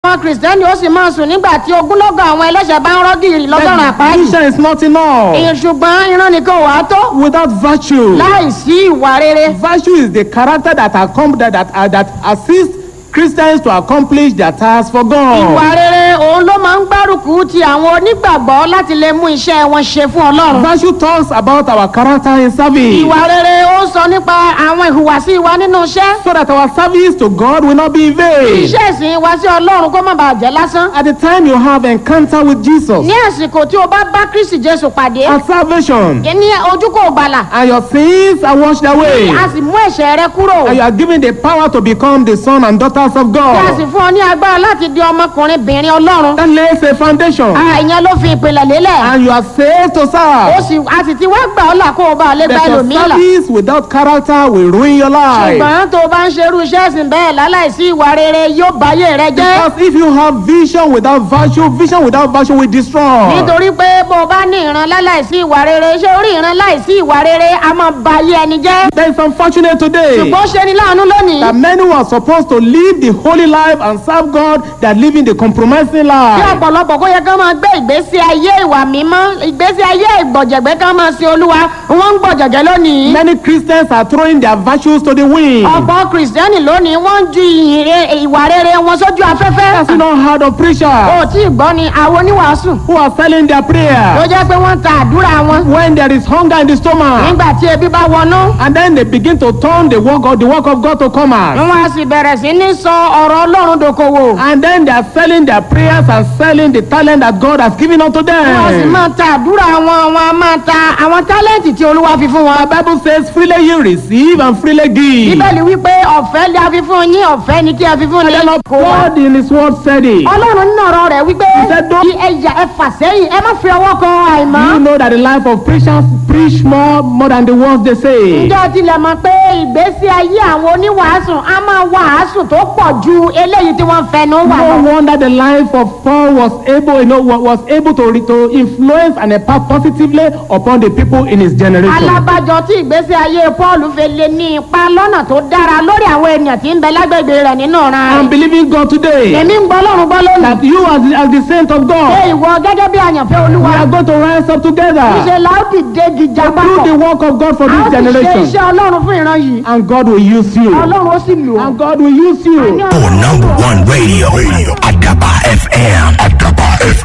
àwọn kìrìsìtẹ́nì ó sì máa sùn nígbà tí ogúnlọ́gọ̀ àwọn ẹlẹ́ṣẹ̀ bá ń rọ́ gìrì lọ́gọ́rùn àpáàdì. vision is not enough ṣùgbọ́n ìran nìkan ò wá tó without virtue. láì sí ìwà rere. Virtue is the character that accom- that that, uh, that assists Christians to accomplish their task for God. ìwà rere òun ló máa ń gbárùkù ti àwọn onígbàgbọ́ láti lè mú iṣẹ́ wọn ṣe fún ọlọ́run. Virtue talks about our character in service. ìwà rere ó sọ nípa àwọn ìhùwàsí wa nínú iṣẹ́. So that our service to God will not be in vain. iṣẹ́ ìsìn wa sí ọlọ́run kó má bàa jẹ́ lásán. At the time you have encounter with Jesus ní àsìkò tí o bá bá kristi jésù pàdé and salvation, ní ojú kò gbàlà and your sins are washed away, a sì mú ẹ̀ṣẹ̀ rẹ kúrò and you are given the power to become the son and daughters of tí a sì God. fún ọ ní agbára láti di ọmọkùnrin bìnrin ọlọ́run. That lays a foundation, Ah, ìyẹn ló fi ìpìlẹ̀ lélẹ̀. and you are saved to ó serve. sì a sì ti wá gbà ọ́ là kó o bá lè gba But your ẹlòmíì là. service without character will ruin your life. ṣùgbọ́n tó o bá ń ṣerú iṣẹ́ ìsìn bẹ́ẹ̀ láláìsí ìwà rere yóò báyé rẹ jẹ́. Because if you have vision without virtue, vision without virtue will destroy. nítorí pé bó o bá ní ìran láláìsí ìwà rere ṣé orí ìran láìsí ìwà rere a máa báyé ẹni jẹ́. Then it's unfortunate today ṣùgbọ́n ó ṣe ni láàánú lónìí. that many who are supposed to live the holy life and serve God, they are living the compromising bí life. ọ̀pọ̀lọpọ̀ kó yẹ ká máa gbé ìgbésí ayé ìwà mímọ́ ìgbésí ayé ìgbọ̀jẹ̀gbẹ́ ká máa sin olúwa wọ́n ń gbọ̀jẹ̀gẹ́ lónìí. Many Christians are throwing their virtues to the wind. ọ̀pọ̀ kìrìsìtẹ́nì lónìí wọ́n ń ju ìyìn re- ìwà rere wọn sójú afẹ́fẹ́. Have you not heard of o preachers tí ì gbọ́ ni àwọn oníwàásù who are selling their ló prayer jẹ́ pé wọ́n ń ta àdúrà wọn when there is hunger in the stomach? nígbà tí ebi bá wọnú. And then they begin to turn the work of the work of God to commerce. wọ́n á sì bẹ̀rẹ̀ sí ní sọ ọ̀rọ̀ ọlọ́run dòkòwò. And then they are selling their prayers and selling the talent that God has given unto wọ́n á sì them. máa ta àdúrà wọn wọn á máa ta àwọn tálẹ́ǹtì tí olúwa fi fún wọn. The Bible says, freely you receive and freely give. bíbélì wípé ọ̀fẹ́ ni a fi fún yín ọ̀fẹ́ ni kí a fi fún And yín. then God in His word said it. ọlọ́run nínú ọ̀rọ̀ rẹ̀ wípé said, "Don't- kí ẹ̀yà ẹ fà sẹ́yìn ẹ má fi ọwọ́ kan àìmọ́. You know that the life of preachers preach more more than the words they say. ǹjẹ́ o tilẹ̀ mọ̀ pé ìgbésí ayé àwọn oníwàásù á máa wàásù tó pọ̀ ju eléyìí tí wọ́n fẹnu wà lọ. No wonder the life of Paul was able, you know, wa- was able to, re- to influence and impact positively upon the people in his generation. alábàjọ tí ìgbésí ayé paul fi lè ní ipa lọ́nà tó dára lórí àwọn ènìyàn tí ń bẹ lágbègbè rẹ̀ nínú ọ̀ràn I'm rẹ̀. believing God today èmi ń gbọ́ lọ́run gbọ́ lónìí. that you as the, as the saint of pé God, ìwọ gẹ́gẹ́ bí àyànfẹ́ we olúwa are going to rise up ṣe together láòdì dégi do jábàkọ̀. the work of God for a ó this sì ṣe generation. iṣẹ́ ọlọ́run fún ìran yìí. And God will use you. ọlọ́run ó sì lò ó. And God will use you. For number one radio, radio Adaba FM. Adaba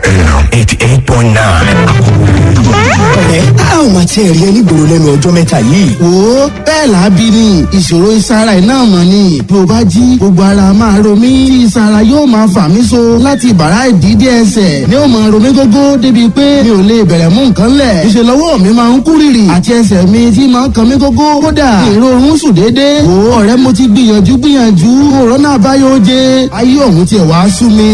FM. 88.9. ọ̀rẹ́ a ò máa tiẹ̀ rí ẹ nígboro lẹ́nu ọjọ́ mẹ́ta yìí. wo bẹ́ẹ̀ lábí ni ìṣòro ìsara iná mọ̀ ni bí o bá jí gbogbo ara máa ro mí tí ìsara yóò máa fà mí so láti bàrá ìdídé ẹsẹ̀ ni ó máa ro mí gógó débi pé mi ò lè bẹ̀rẹ̀ mú nǹkan lẹ̀ ìṣèlú ọwọ́ mi máa ń kú rìrì àti ẹsẹ̀ mi tí máa ń kan mí gógó kódà èrò oorun sùn déédéé wo ọ̀rẹ́ mo ti gbìyànjú gbìyànjú òrónà àbáyọ oje ayé ọ̀hún tiẹ̀ wá sú mi.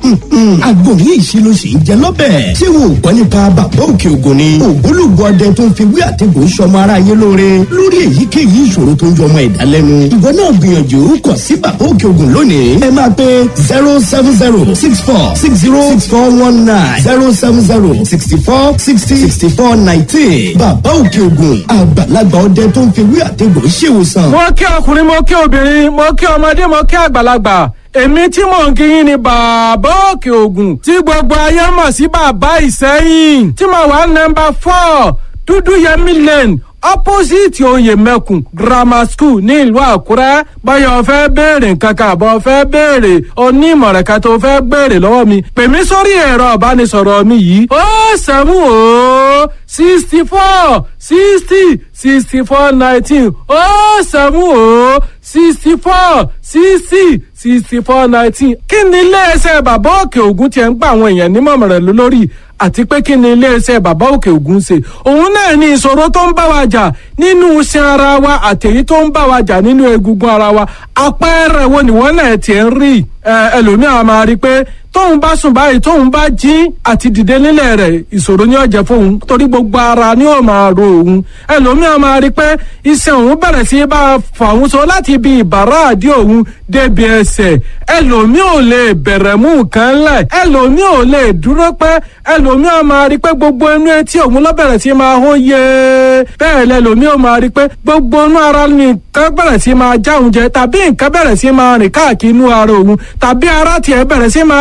àgbo ní ìṣirò sì ń jẹ lọ́bẹ̀. ṣé wo ò gbọ́ nípa bàbá òkè ògùn ni. ògbólógbò ọdẹ tó ń fi wí àtẹ̀gùn sọmọ ara yé lóore. lórí èyíkéyìí ìṣòro tó ń jọ ọmọ ẹ̀dá lẹ́nu. ìwọ náà gbìyànjú kàn sí bàbá òkè ògùn lónìí. ẹ máa pe zero seven zero six four six zero six four one nine zero seven zero sixty four sixty sixty four nineteen. bàbá òkè ògùn àgbàlagbà ọdẹ tó ń fi wí àtẹ̀gùn ṣèwòsàn. mo kí ọkùnrin mo kí obìnrin mo kí ọmọdé mo kí àgbàlagbà èmi tí mò ń kíyìn ni bàbá òkè ògùn tí gbogbo ayé mọ̀ sí bàbá ìsẹ́yìn tí mo wà nọmba four dúdú yẹmí lane opposite oyè mẹ́kùn grammar school ní ìlú àkúrẹ́ báyọ̀ fẹ́ béèrè nǹkan kan àbọ̀ fẹ́ béèrè onímọ̀ràn kan tó fẹ́ béèrè lọ́wọ́ mi pè mí sórí ẹ̀rọ ìbánisọ̀rọ̀ mi yìí ó sẹ́mu ó sixty four sixty sixty four nineteen ó sẹ́mu ó sixty four sixty sixty four nineteen kí ni iléeṣẹ́ bàbá òkè ògùn tiẹ̀ ń gba àwọn èèyàn nímọ̀ràn lé lórí àti pé kí ni iléeṣẹ́ bàbá òkè ògùn ṣe òun náà ni ìṣòro tó ń bá wa jà nínú iṣan ara wa àtẹ̀yí tó ń bá wa jà nínú egungun ara wa àpẹẹrẹ wo ni wọ́n náà tiẹ̀ ń rí ẹ ẹlòmíràn máa rí i pé tóun bá sùn báyìí tóun bá jí àti dìde nílẹ̀ rẹ̀ ìṣòro ní ọ̀jẹ̀ fóun torí gbogbo ara ni ó máa ro òun ẹlòmíràn máa rí i pé iṣan òun bẹ̀rẹ̀ sí í bá a fà òun so láti ibi ìbàrá àdí òun débi ẹsẹ̀ ẹlòmíì ò lè bẹ̀rẹ̀ mú nǹkan lẹ̀ ẹlòmíì ò lè dúró pẹ́ ẹlòmíràn máa rí i pé gbogbo inú etí òun ló bẹ̀rẹ̀ sí í máa hó yé bẹ́ẹ̀ lẹ́lòmíì ò máa rí i pé gbogbo inú ara nìkan bẹ̀rẹ̀ sí í máa já òun jẹ tàbí nǹkan bẹ̀rẹ̀ sí í máa rìn káàkiri inú ara òun tàbí ara tiẹ̀ bẹ̀rẹ̀ sí í máa